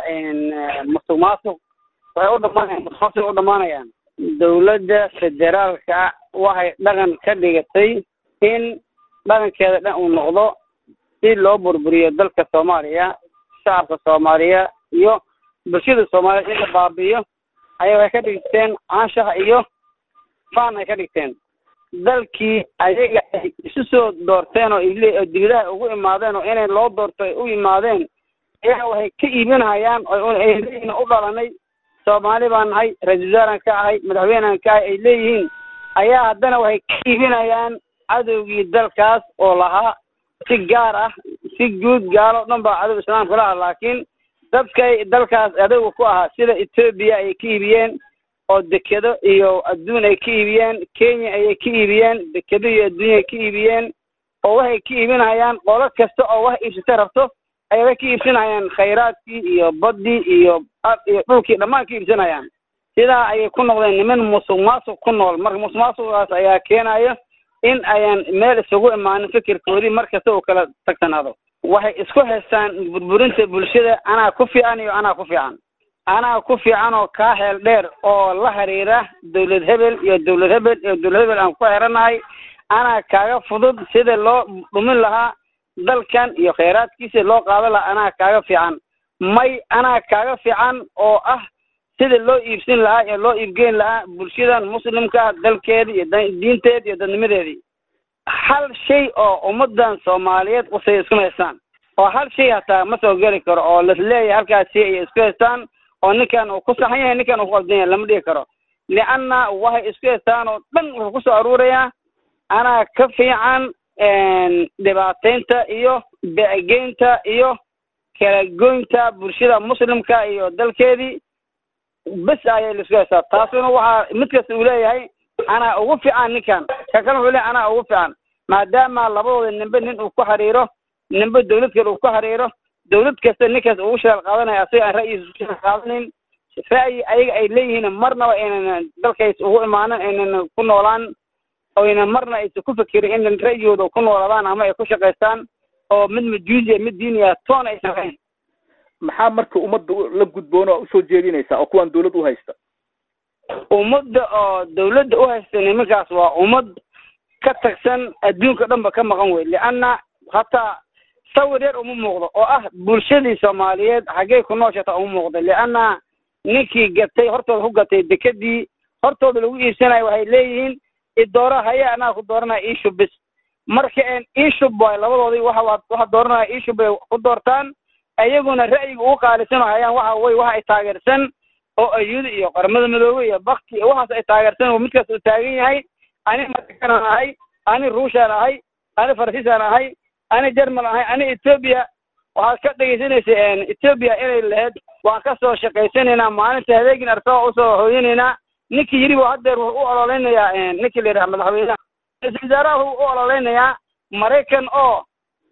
musuq maasuq waxay u dhamaanayaan musuq maasuq u dhamaanayaan dowladda federaalka waxay dhaqan ka dhigatay in dhaqankeeda dhan uu noqdo si loo burburiyo dalka soomaaliya shacabka soomaaliya iyo bulshada soomaaliya in la baabi'iyo ayay waxay ka dhigteen anshax iyo faan ay ka dhigteen dalkii ayaga ay isu soo doorteen oo ile oo dibadaha ugu imaadeen oo inay loo doorto ay u yimaadeen ayaa waxay ka iibinayaan ay leeyihiin u dhalanay soomaali baan nahay ra-iisul wasaaraan ka ahay madaxweynean ka ahay ay leeyihiin ayaa haddana waxay ka iibinayaan cadowgii dalkaas oo lahaa si gaar ah si guud gaalo dhan baa cadow islaamka laha laakiin dadkay dalkaas adowga ku ahaa sida etoobiya ayay ka iibiyeen oo dekedo iyo adduun ay ka iibiyeen kenya ayay ka iibiyeen dekedo iyo adduunya ay ka iibiyeen oo waxay ka iibinayaan qolo kasta oo wax iibsata rabto ayay waxay ka iibsanayaan khayraadkii iyo baddii iyo iyo dhulkii dhammaan ka iibsanayaan sidaa ayay ku noqdeen niman musuq maasuq ku nool marka musuq maasuqaas ayaa keenaya in ayaan meel isugu imaanin fikirkoodii mar kasta uu kala tagsanaado waxay isku haystaan burburinta bulshada anaa ku fiican iyo anaa ku fiican anaa ku fiican oo kaa heel dheer oo la xiriira dowlad hebel iyo dowlad hebel iyo dowlad hebel aan ku xeeranahay anaa kaaga fudud sida loo dhumin lahaa dalkan iyo khayraadkiisa loo qaadan lahaa anaa kaaga fiican may anaa kaaga fiican oo ah sida loo iibsin lahaa iyo loo iibgeyn lahaa bulshadan muslimka ah dalkeeda iyo diinteeda iyo dadnimadeedii hal shay oo ummadan soomaaliyeed usay isku haystaan oo hal shay hataa ma soo geli karo oo lasleeyahay halkaas shay ayay isku haystaan oo ninkan uu ku saxan yahay ninkan uu ku qaldan yahay lama dhigi karo lianna waxay isku haystaan oo dhan wuxuu kusoo aruurayaa anaa ka fiican dhibaateynta iyo begeynta iyo kala goynta bulshada muslimka iyo dalkeedii bes ayay laisku haystaa taasuna waxaa mid kasta uu leeyahay anaa ugu fiican ninkan ka kale wuxuu leeyahay anaa ugu fiican maadaama labadooda nimbe nin uu ku xiriiro nimbe dawlad kale uu ku xiriiro dawlad kasta ninkaas ugu shaqal qaadanaya asaga aan ra'yiisa ku shaqal qaadanin ra'yi ayaga ay leeyihiin marnaba aynan dalkays ugu imaanan aynan ku noolaan oyna marna aysan ku fekerin in ra'yigooda ku noolaadaan ama ay ku shaqaystaan oo mid majuusiya mid diiniya toon aysan ahayn maxaa marka ummadda la gudboon oo usoo jeedinaysaa oo kuwan dawlad u haysta ummadda oo dawladda u haysta nimankaas waa ummad ka tagsan adduunka dhanba ka maqan wey lianna hataa sawir yar uma muuqdo oo ah bulshadii soomaaliyeed xaggey ku nooshata uma muuqdo lianna ninkii gatay hortooda ku gatay dekedii hortooda lagu iibsanayo waxay leeyihiin idoora haya anaa ku dooranaya iishub bis marka een iishub waay labadoodii waxa waxa dooranaya iishub bay ku doortaan ayaguna ra'yiga ugu qaalisan hayaan waxa wey waxa ay taageersan oo ayuda iyo qaramada midoobe iyo bakti iyo waxaas ay taageersan oo midkaas uu taagan yahay ani maraykanaan ahay ani ruushaan ahay ani faransiisaan ahay ani jerman ahay ani etoobiya waxaad ka dhegaysanaysa etoobiya inay lahayd waan ka soo shaqaysanaynaa maalinta habeenkin arsaba usoo hooyanaynaa ninkii yidhi bu haddeer wuxuu u ololeynayaa ninkii la yidhaha madaxweynaha ra-iisul wasaaraha wuxuu u ololeynayaa maraykan oo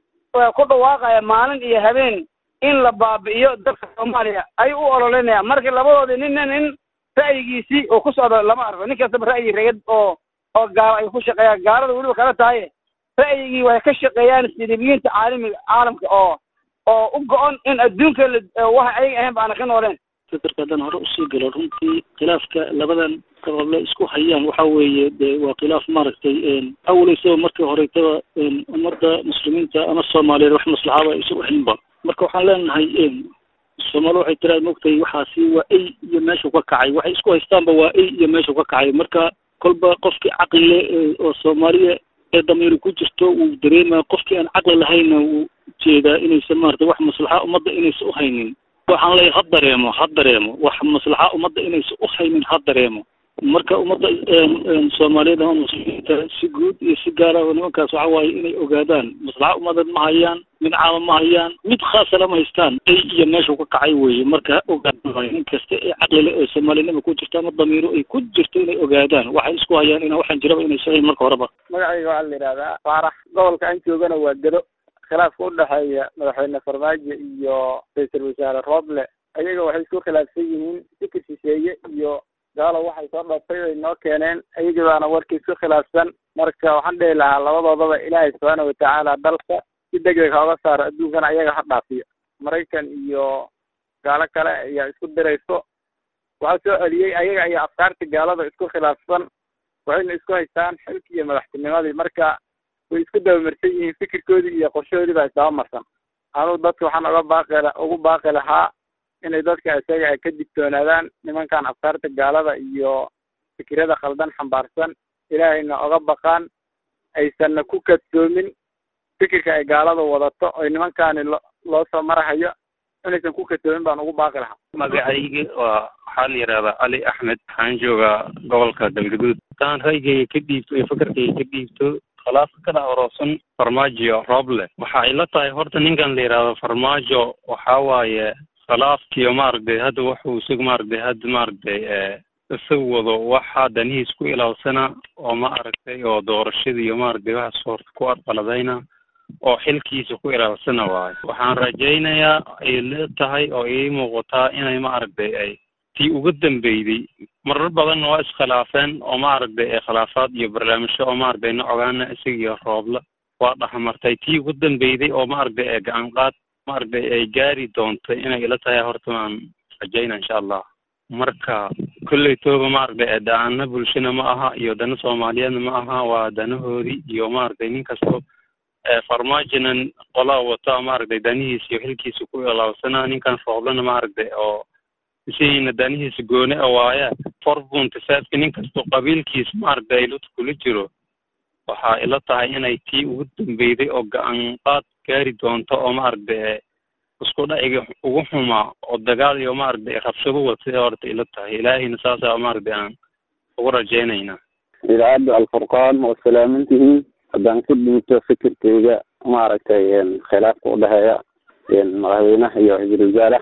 ku dhawaaqaya maalin iyo habeen in la baabi'iyo dalka soomaaliya ayuu u ololeynaya marka labadoodii ninna nin ra'yigiisii oo ku socdo lama arko nin kastaba ra'yi reegad oo oo gaalo ay ku shaqeeyaan gaalada weliba kala tahay ra'yigii waxay ka shaqeeyaan sidibiyiinta caalamiga caalamka oo oo u go-on in adduunka waxa ayaga ahayn ba aana ka nooleen fikirka haddaan hore usii galo runtii khilaafka labadan qaboble isku hayaan waxa weeye de waa khilaaf maaragtay awaleysaba markii horetaba ummadda muslimiinta ama soomaaliyeed wax maslaxaba aysan uhaynba marka waxaan leenahay soomaali waxay tiraad mogtay waxaasi waa ey iyo meeshuu ka kacay waxay isku haystaanba waa ey iyo meeshuu ka kacay marka kolba qofkii caqlile oo soomaaliya ee damiiri ku jirto wuu dareemaya qofkii aan caqli lahaynna wuu jeedaa inaysan maarata wax maslaxa ummadda inaysan uhaynin waxaan leeyahay ha dareemo ha dareemo wax maslaxa ummadda inaysan uhaynin ha dareemo marka ummadda soomaaliyeed ama muslimiinta si guud iyo si gaara oo nimankaas waxa waaye inay ogaadaan maslaxa ummadeed ma hayaan mid caama ma hayaan mid khaasa lama haystaan ay iyo meeshuu ka kacay weeye marka ha ogaadaan waayo nin kasta ee caqlile oo soomaalinima ku jirta ama damiiro ay ku jirto inay ogaadaan waxay isku hayaan ina waxaan jiraba inay sahayn marka horeba magacayga waxaa la yidhahdaa faarax gobolka aan joogana waa gedo khilaafka udhexeeya madaxweyne farmaajo iyo ra-iisul wasaare rooble ayaga waxay isku khilaafsan yihiin fikir shisheeye iyo gaalo waxay soo dhaftay ay noo keeneen ayaga baana warkii isku khilaafsan marka waxaan dhihi lahaa labadoodaba ilaahay subxaana watacaala dalka si degdeg ha oga saaro adduunkana ayaga ha dhaafiyo maraykan iyo gaalo kale ayaa isku dirayso waxaa soo celiyey ayaga ayaa afkaarta gaalada isku khilaafsan waxayna isku haystaan xilki iyo madaxtinimadii marka way isku dabamarsan yihiin fikirkoodii iyo qorshahoodii baa isdabamarsan anuu dadka waxaan oga baaqi ugu baaqi lahaa inay dadka isaga ay ka digtoonaadaan nimankan afkaarta gaalada iyo fikirada khaldan xambaarsan ilaahayna oga baqaan aysanna ku kadsoomin fikirka ay gaalada wadato oy nimankaani lo loo soo marahayo inaysan ku kadsoomin baan ugu baaqi lahaa magacayga waa waxaa la yidhahdaa cali axmed waxaan joogaa gobolka galgaduud haddaan raygayga ka dhiibto iyo fikirkayga ka dhiibto khilaafka ka dhex oroosan farmaajo rooble waxa ay la tahay horta ninkan la yidhahdo farmaajo waxaa waaye khilaafkiyo maaragtay hadda wuxuu isagu maaragtay hadda maaragtay isagu wado waxaa danihiis ku ilaawsana oo maaragtay oo doorashada iyo maaragtay waxaas horta ku arqaladayna oo xilkiisa ku ilaawsana waayo waxaan rajaynayaa ay la tahay oo ii muuqataa inay maaragtay ay tii ugu dambeyday marar badanna waa iskhilaafeen oo maaragtay ee khilaafaad iyo barnaamijyo oo maaragtay na ogaana isaga iyo rooble waa dhexmartay tii ugu dambeyday oo maaragtay ee gacan qaad maaragtay ay gaari doonto inay ila tahay horta waan rajayna insha allah marka kolley tooba maaragtay ee daana bulshana ma aha iyo dana soomaaliyeedna ma aha waa danahoodii iyo maaragtay nin kasto farmaajinan qolaa wata maaragtay danihiisa iyo xilkiisa ku ilaawsanaa ninkan rooblana maaragtay oo isiina danihiisa gooni a waaya forbunta saadka nin kastoo qabiilkiisa maaragtay lut kula jiro waxaa ila tahay inay tii ugu dambeyday oo ga-an qaad gaari doonto oo maaragtay isku dhaciga ugu xumaa oo dagaal iyo maaragtay rabshado watay horta ila tahay ilaahayna saasaa maaragtay aan ugu rajaynaynaa idaacadda alfurqaan waa salaamantihiin haddaan ku dhiibto fikirkeyga maaragtay khilaafka udhexeeya madaxweynaha iyo ra-iisul wasaaraha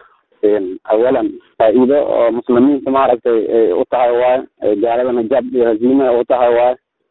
awalan faa-iido oo muslimiinta maaragtay ay u tahay waayo gaaladana jab iyo haziima u tahay waayo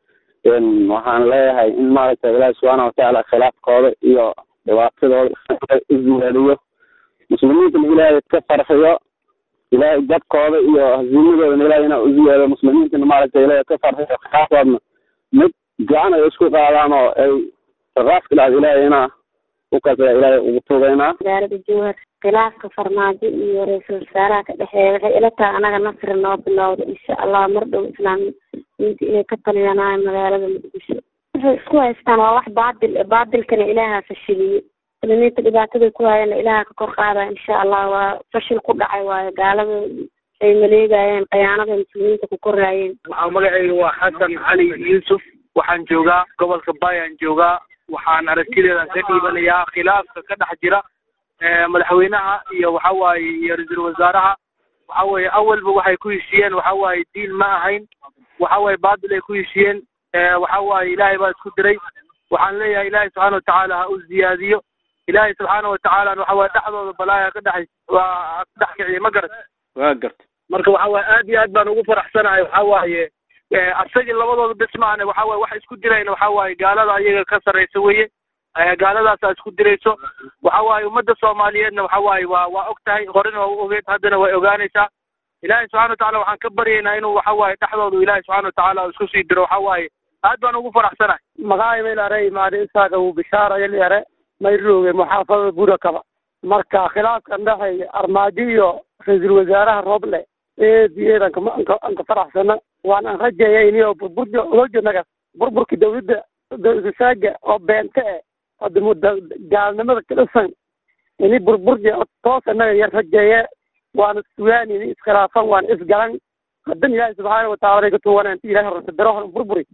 waxaan leeyahay in maaragtay ilaahi subxaana watacaala khilaafkooda iyo dhibaatadooda isweeliyo muslimiintana ilaahay ka farxiyo ilaahay jabkooda iyo hasiimadoodana ilahay inaa isweeliyo muslimiintana maaragtay ilaahay ka farxiyo khilaafkoodna mid gacan ay isku qaadaan oo ay raqaaskilaad ilaahay inaa ukasa ilaahay ugu tugaynaa magaalada jowhar khilaafka farmaajo iyo ra-iisul wasaaraha ka dhexeeya waxay ila tahay anaga nasri noo bilowda insha allah mar dhow islaamiyiinta inay ka taliyanayo magaalada muqdisho waxay isku haystaan waa wax baadil baadilkana ilaaha fashiliye muslimiinta dhibaatada ku hayana ilaaha ka kor qaadaya insha allah waa fashil ku dhacay waayo gaalada ay maleegayeen khiyaanada muslimiinta ku koraayeen magacayga waa xasan cali yuusuf waxaan joogaa gobolka bayaan joogaa waxaan aragtideedan ka dhiibanayaa khilaafka ka dhex jira madaxweynaha iyo waxa waaye iyo ra-iisul wasaaraha waxa weeye awalba waxay ku heshiiyeen waxa waaye diin ma ahayn waxa waaye baadil ay ku heshiiyeen waxa waaye ilaahay baa isku diray waxaan leeyahay ilaahay subxaana watacaala ha u ziyaadiyo ilaahay subxaana watacaala waxa waaye dhexdooda balaaya ka dhex waa ka dhex kiciye ma garat waa garta marka waxa waaye aad iyo aad baan ugu faraxsanahay waxa waaye asagii labadooda bis maahane waxa waaye wax isku dirayna waxa waaye gaalada ayaga ka sarraysa weye gaaladaasaa isku dirayso waxa waaye ummadda soomaaliyeedna waxa waaye waa waa og tahay horena waa u ogeed haddana way ogaanaysaa ilaahay subxana watacala waxaan ka baryaynaa inuu waxa waaye dhexdoodu ilaahay subxana watacaala isku sii diro waxa waaye aad baan ugu faraxsanahay magacay maylare imaade isaaga uu bishaaraya lyare mayrooge muxaafadada burakaba marka khilaafkan dhexeeya armaajo iyo ra-iisul wasaaraha rooble eed iyo eed anka faraxsana waan an rajeeya inio burburka olojanaga burburka dawladda dawladasaaga oo beente eh hadda gaalnimada kadhisan ini burburja toos anaga yar rajeeye waana sugaan ini iskhilaafan waana isgalan hadan ilaahi subxaana wataala ka tuwanaan inti ilahi horsadaro horan burburi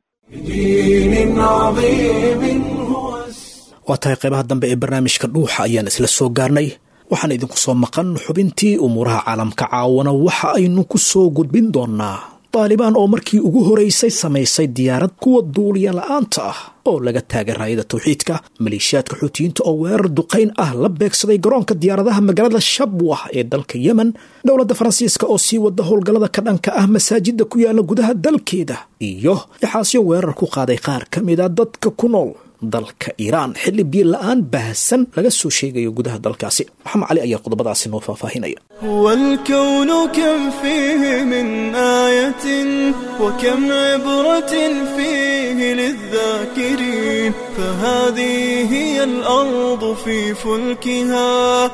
waa tahay qaybaha dambe ee barnaamijka dhuuxa ayaan isla soo gaarnay waxaan idinku soo maqan xubintii umuuraha caalamka caawana waxa aynu ku soo gudbin doonnaa daalibaan oo markii ugu horeysay samaysay diyaarad kuwa duuliya la'aanta ah oo laga taagay raayada tawxiidka maleeshiyaadka xuutiyiinta oo weerar duqayn ah la beegsaday garoonka diyaaradaha magaalada shabwah ee dalka yemen dowladda faransiiska oo sii wada howlgallada ka dhanka ah masaajidda ku yaala gudaha dalkeeda iyo ixaasyo weerar ku qaaday qaar ka mida dadka ku nool dalka iiraan xilli biyo la-aan baahsan laga soo sheegayo gudaha dalkaasi maxamed cali ayaa qodobadaasi noo faahfaahinaya والكون كم فيه من آية وكم عبرة فيه للذاكرين فهذه هي الأرض في فلكها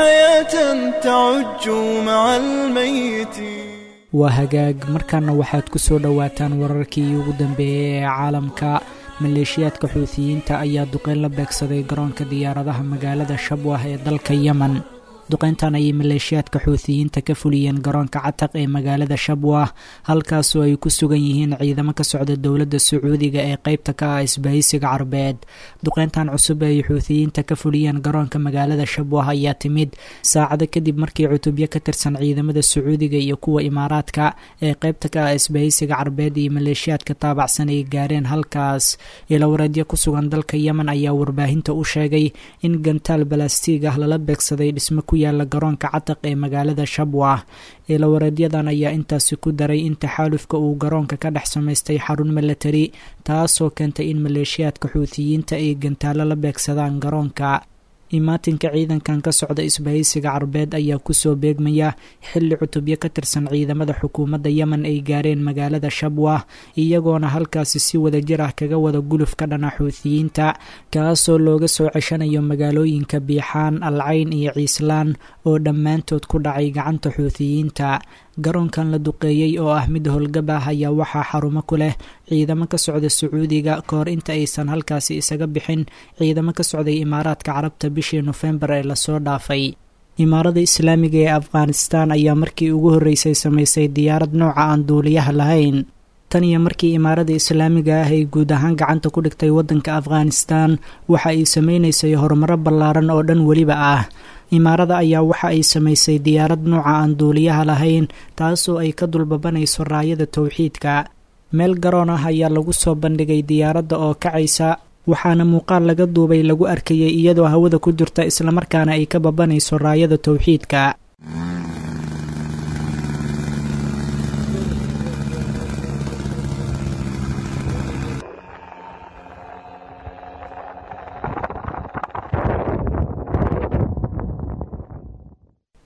حياة تعج مع الميتين waa hagaag markaana waxaad ku soo dhowaataan wararkii ugu dambeeyey ee caalamka maleeshiyaadka xuutiyiinta ayaa duqeyn la beegsaday garoonka diyaaradaha magaalada shabwah ee dalka yemen duqeyntan ayay maleeshiyaadka xuutiyiinta ka fuliyeen garoonka cataq ee magaalada shabwah halkaasoo ay ku sugan yihiin ciidamo ka socda dowladda sacuudiga ee qeybta ka ah isbahaysiga carbeed duqeyntan cusub ee ay xuutiyiinta ka fuliyeen garoonka magaalada shabwah ayaa timid saacado kadib markii cutubyo ka tirsan ciidamada sacuudiga iyo kuwa imaaraadka ee qeybta ka ah isbahaysiga carbeed iyo maleeshiyaadka taabacsan ay gaareen halkaas ilawareedyo ku sugan dalka yemen ayaa warbaahinta u sheegay in gantaal balastiig ah lala beegsaday dhismo ku yaala garoonka cataq ee magaalada shabwah ilawareedyadan ayaa intaasi ku daray in taxaalufka uu garoonka ka dhex samaystay xarun milatari taasoo keentay in maleeshiyaadka xuutiyiinta ay gantaalo la beegsadaan garoonka imaatinka ciidankan ka socda isbahaysiga carbeed ayaa kusoo beegmaya xilli cutubyo ka tirsan ciidamada xukuumadda yemen ay gaareen magaalada shabwah iyagoona halkaasi si wadajir ah kaga wada guluf ka dhana xuutiyiinta kaasoo looga soo ceshanayo magaalooyinka biixaan alcayn iyo ciislaan oo dhammaantood ku dhacay gacanta xuutiyiinta garoonkan la duqeeyey oo ah mid howlgab ah ayaa waxaa xarumo ku leh ciidamo ka socda sacuudiga kahor inta aysan halkaasi isaga bixin ciidamo ka socday imaaraadka carabta bishii nofembar ee lasoo dhaafay imaarada islaamiga ee afghanistan ayaa markii ugu horreysay samaysay diyaarad nooca aan duuliyaha lahayn tan iyo markii imaarada islaamiga ah ay guud ahaan gacanta ku dhigtay waddanka afghanistan waxa ay sameynaysay horumaro ballaaran oo dhan weliba ah imaarada ayaa waxa ay samaysay diyaarad nooca aan duuliyaha lahayn taasoo ay ka dulbabanayso raayada towxiidka meel garoon ah ayaa lagu soo bandhigay diyaaradda oo kacaysa waxaana muuqaal laga duubay lagu arkayay iyadoo hawada ku jirta islamarkaana ay ka babanayso raayada towxiidka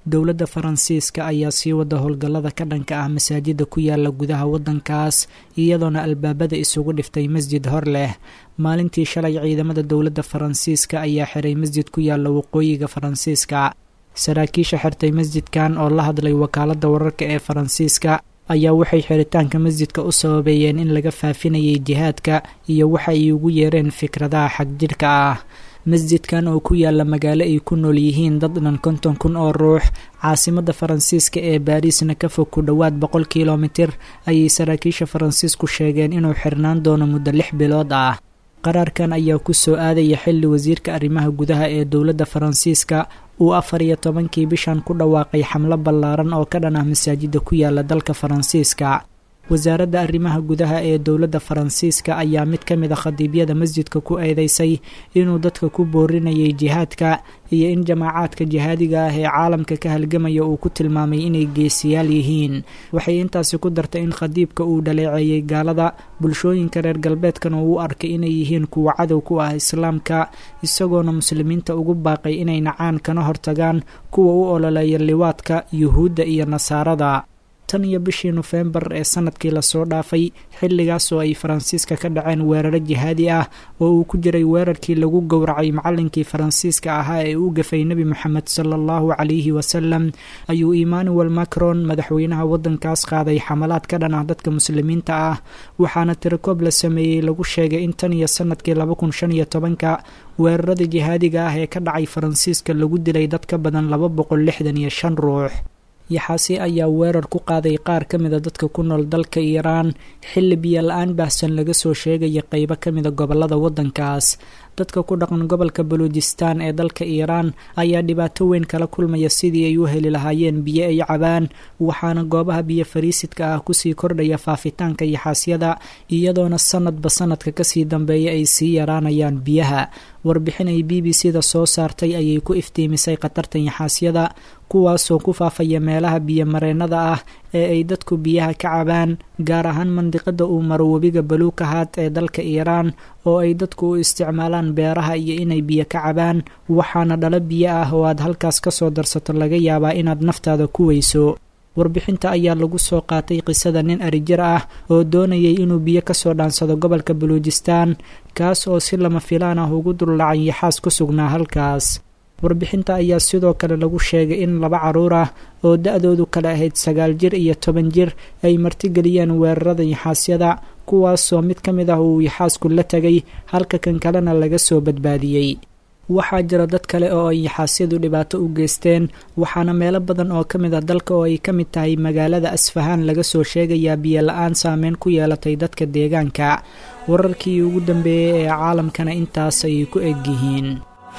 dowladda faransiiska ayaa sii wada howlgallada ka dhanka ah masaajida ku yaala gudaha waddankaas iyadoona albaabada isugu dhiftay masjid hor leh maalintii shalay ciidamada dowladda faransiiska ayaa xiray masjid ku yaala waqooyiga faransiiska saraakiisha xirtay masjidkan oo la hadlay wakaaladda wararka ee faransiiska ayaa waxay xiritaanka masjidka u sababeeyeen in laga faafinayay jihaadka iyo waxa ay ugu yeereen fikradaha xagjidhka ah masjidkan oo ku yaala magaalo ay ku nool yihiin dad dhan konton kun oo ruux caasimadda faransiiska ee baariisna ka fog ku dhowaad boqol kilomitir ayay saraakiisha faransiisku sheegeen inuu xirnaan doono muddo lix bilood ah qaraarkan ayaa ku soo aadaya xilli wasiirka arrimaha gudaha ee dowladda faransiiska uu afar iyo tobankii bishan ku dhawaaqay xamlo ballaaran oo ka dhan ah masaajida ku yaala dalka faransiiska wasaaradda arrimaha gudaha ee dowladda faransiiska ayaa mid ka mid a khadiibyada masjidka ku eedeysay inuu dadka ku boorinayay jihaadka iyo in jamaacaadka jihaadiga ah ee caalamka ka halgamaya uu ku tilmaamay inay geesiyaal yihiin waxay intaasi ku dartay in khadiibka uu dhaleeceeyey gaalada bulshooyinka reer galbeedkana uu u arkay inay yihiin kuwa cadow ku ah islaamka isagoona muslimiinta ugu baaqay inay nacaan kana hortagaan kuwa u ololeeya liwaadka yuhuudda iyo nasaarada tan iyo bishii nofembar ee sanadkii lasoo dhaafay xilligaas oo ay faransiiska ka dhaceen weeraro jihaadi ah oo uu ku jiray weerarkii lagu gowracay macallinkii faransiiska ahaa ee u gafay nebi moxamed sala allahu calayhi wasalam ayuu emmanuel macron madaxweynaha waddankaas qaaday xamalaad ka dhan ah dadka muslimiinta ah waxaana tirakoob la sameeyey lagu sheegay in tan iyo sanadkii laba kun shan iyo tobanka weerarada jihaadiga ah ee ka dhacay faransiiska lagu dilay dad ka badan laba boqol lixdan iyo shan ruux yaxaasi ayaa weerar ku qaaday qaar ka mida dadka ku nool dalka iiraan xilli biyo la-aan baahsan laga soo sheegaya qeybo ka mida gobolada waddankaas dadka ku dhaqan gobolka baluujistaan ee dalka iiraan ayaa dhibaato weyn kala kulmaya sidii ay u heli lahaayeen biyo ay cabaan waxaana goobaha biyo fariisidka ah kusii kordhaya faafitaanka yaxaasyada iyadoona sanadba sanadka kasii dambeeya ay sii yaraanayaan biyaha warbixin ay b b c da soo saartay ayay ku iftiimisay khatarta yaxaasyada kuwaasoo ku faafaya meelaha biyomareennada ah ee ay dadku biyaha ka cabaan gaar ahaan mandiqada uu maro webiga baluukahaad ee dalka iiraan oo ay dadku u isticmaalaan beeraha iyo inay biyo ka cabaan waxaana dhalo biyo ah oo aad halkaas kasoo darsato laga yaabaa inaad naftaada ku weyso warbixinta ayaa lagu soo qaatay qisada nin arijir ah oo doonayay inuu biyo kasoo dhaansado gobolka baluujistaan kaas oo si lama filaan ah ugu dullacay yaxaas ku sugnaa halkaas warbixinta ayaa sidoo kale lagu sheegay in laba caruur ah oo da-doodu kale ahayd sagaal jir iyo toban jir ay martigeliyeen weerarada yaxaasyada kuwaasoo mid ka mid ah uu yaxaasku la tegay halka kan kalena laga soo badbaadiyey waxaa jira dad kale oo ay yaxaasyadu dhibaato u geysteen waxaana meelo badan oo ka mid ah dalka oo ay ka mid tahay magaalada asfahaan laga soo sheegayaa biyo la-aan saameyn ku yeelatay dadka deegaanka wararkii ugu dambeeyey ee caalamkana intaas ayay ku eg yihiin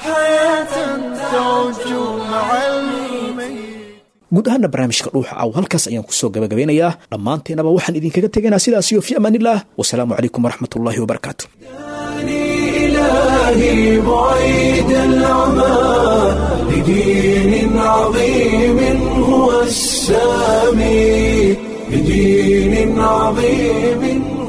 guud ahaana barnaamijka dhuuxa aw halkaas ayaan kusoo gabagabeynayaa dhammaanteenaba waxaan idinkaga tegaynaa sidaas iyo fi amaanillaah wasalaamu calaykum waraxmat ullaahi wabarakaatu إلهي بعيد العمى لدين عظيم هو السامي لدين عظيم